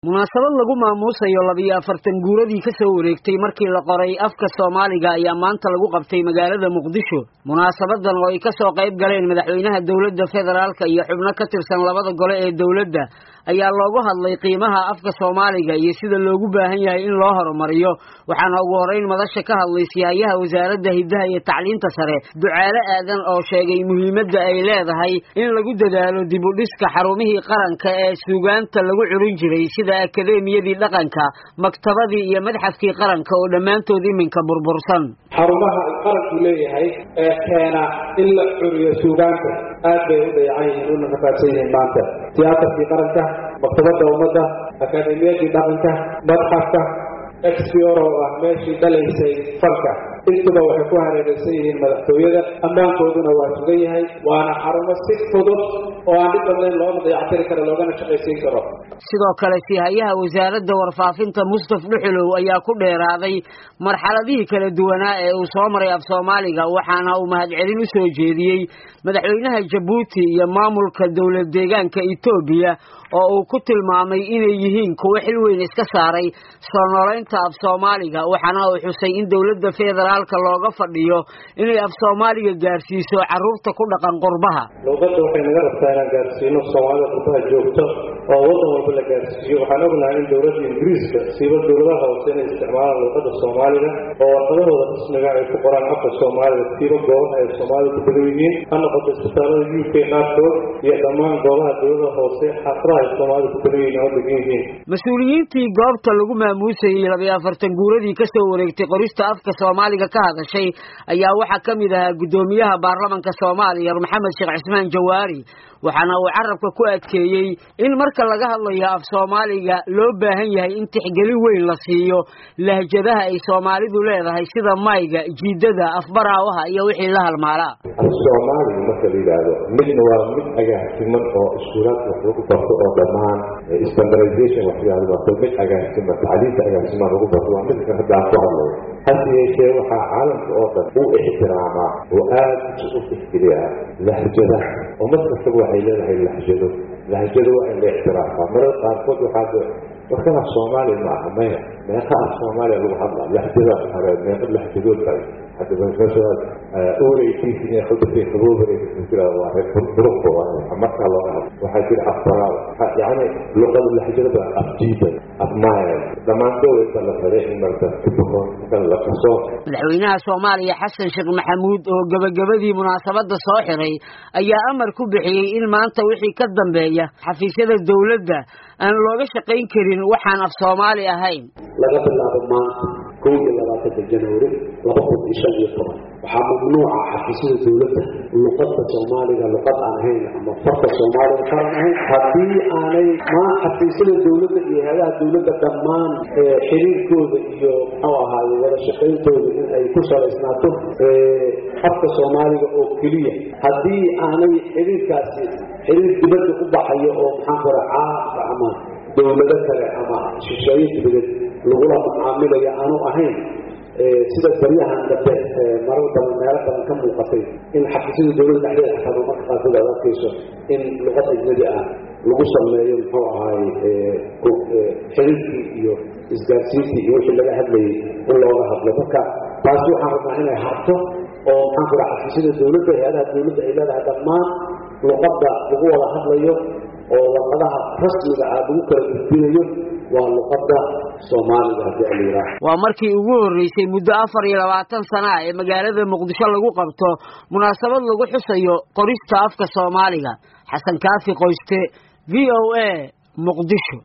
munaasabad lagu maamuusayo labiyo afartan guuradii ka soo wareegtay markii la qoray afka soomaaliga ayaa maanta lagu qabtay magaalada muqdisho munaasabadan oo ay ka soo qayb galeen madaxweynaha dowladda federaalka iyo xubno ka tirsan labada gole ee dowladda ayaa loogu hadlay qiimaha afka soomaaliga iyo sida loogu baahan yahay in loo horumariyo waxaana ugu horeyn madasha ka hadlay siyahayaha wasaaradda hiddaha iyo tacliinta sare ducaale aadan oo sheegay muhiimadda ay leedahay in lagu dadaalo dib u dhiska xarumihii qaranka ee suugaanta lagu curin jiray sida akademiyadii dhaqanka maktabadii iyo madxafkii qaranka oo dhammaantood iminka burbursan xarumaha qaranku leeyahay ee keena in la curiyo suugaanta aad bay u dayacan yihiin una rafaadsan yihiin maanta tiyaatarkii qaranka maktabadda ummadda akademiyadii dhaqanka madxafka exfioro oo ah meeshii dhalaysay falka intuba waxay ku hareeraysan yihiin madaxtooyada ammaankooduna waa sugan yahay waana xarumo si fudud oo aan dhib badnayn loona dayactiri karo loogana shaqaysiin karo sidoo kale sihayaha wasaaradda warfaafinta mustaf dhuxulow ayaa ku dheeraaday marxaladihii kala duwanaa ee uu soo maray af soomaaliga waxaana uu mahadcelin u soo jeediyey madaxweynaha jabuuti iyo maamulka dowlad deegaanka etoobiya oo uu ku tilmaamay inay yihiin kuwo xil weyn iska saaray soo noolaynta af soomaaliga waxaana uu xusay in dowladda federaalka looga fadhiyo inay af soomaaliga gaarsiiso carruurta ku dhaqan qurbaha luuqadda waxay naga rabtaa inaan gaarsiino soomaalida qurbaha joogto oo waddan walba la gaarsiiyo waxaan ognahay in dowladda ingiriiska siiba dowladaha hoose inay isticmaalaan luuqadda soomaaliga oo warqadahooda rasmiga ay ku qoraan afka soomaaliga siiba goobaha ay soomaalida ku badan yihiin ha noqoto isbitaalada u k qaarkood iyo dhammaan goobaha dowlada hoose xaafadaha ay soomaalida ku badan yihiin oo degan yihiin mas-uuliyiintii goobta lagu maamuusayey labiyo afartan guuradii ka soo wareegtay qorista afka soomaaliga ka hadashay ayaa waxaa ka mid ahaa guddoomiyaha baarlamanka soomaaliya maxamed sheekh cismaan jawaari waxaana uu carabka ku adkeeyey in marka laga hadlayo af soomaaliga loo baahan yahay in tixgelin weyn la siiyo lahjadaha ay soomaalidu leedahay sida mayga jiidada afbaraawaha iyo wixii la halmaalaa af soomaaliga marka la yidhaahdo midna waa mid agaasiman oo iskuulaadka wax lagu barto oo dhammaan standardization wax yidhahdo waa mid agaasiman tacliinta agaasiman lagu barto waa midka hadda aan ku hadlayo hase yeeshee waxaa caalamka oo dhan u ixtiraamaa oo aada u tixgeliyaa lahjadaha oo mar kastaba waxay leedahay lahjado lahjado waa in la ixtiraafaa marar qaarkood waxaa warkana soomaaliya ma aha maya meeqa af soomaaliya lagu hadlaa lahjada hore meeqa lahjadood kale hadda meeshaas ureykiisa inay khudbtay qaboobareysa waa reer buruqba markaa looga hadlo waxaa jira afbaraal yacni luqada lahjadada afjiida afmaaya dhammaantood la rabay in marka kan la kaso madaxweynaha soomaaliya xasan sheekh maxamuud oo gebagabadii munaasabadda soo xiray ayaa amar ku bixiyey in maanta wixii ka dambeeya xafiisyada dowladda aan looga shaqayn karin waxaan af soomaali ahayn laga bilaabo maanta kow iyo labaatanka januari laba kun iyo shan iyo toban waxaa mamnuuca xafiisyada dowladda luqadda soomaaliga luqad aan ahayn ama farka soomaaliga qaran ahayn haddii aanay ma xafiisyada dowladda iyo hay-adaha dowladda dhammaan xiriirkooda iyo muxuu ahaaye wada shaqayntooda in ay ku salaysnaato afka soomaaliga oo keliya haddii aanay xiriirkaasi xiriir dibadda u baxayo oo maxaan kora caalamka ama dowlado kale ama shisheeye dibadeed lagula mucaamilaya aanu ahayn sida baryahan dambe marar badan meelo badan ka muuqatay in xafiisyada dowladda dhexdeeda xataa marka qaarkood aad arkayso in luqad ajnadi ah lagu sameeyo muxuu ahaay xiriirkii iyo isgaarsiintii iyo wixii laga hadlayay in looga hadlo marka taasi waxaan rabnaa inay harto oo maxaan kula xafiisyada dowladda hay-adaha dowladda ay leedahay dhammaan luqadda lagu wada hadlayo oo warqadaha rasmiga ah lagu kala gudbinayo waa luqadda soomaaliga haddii a la yidhaaha waa markii ugu horreysay muddo afar iyo labaatan sana ah ee magaalada muqdisho lagu qabto munaasabad lagu xusayo qorista afka soomaaliga xasan kaafi qoyste v o a muqdisho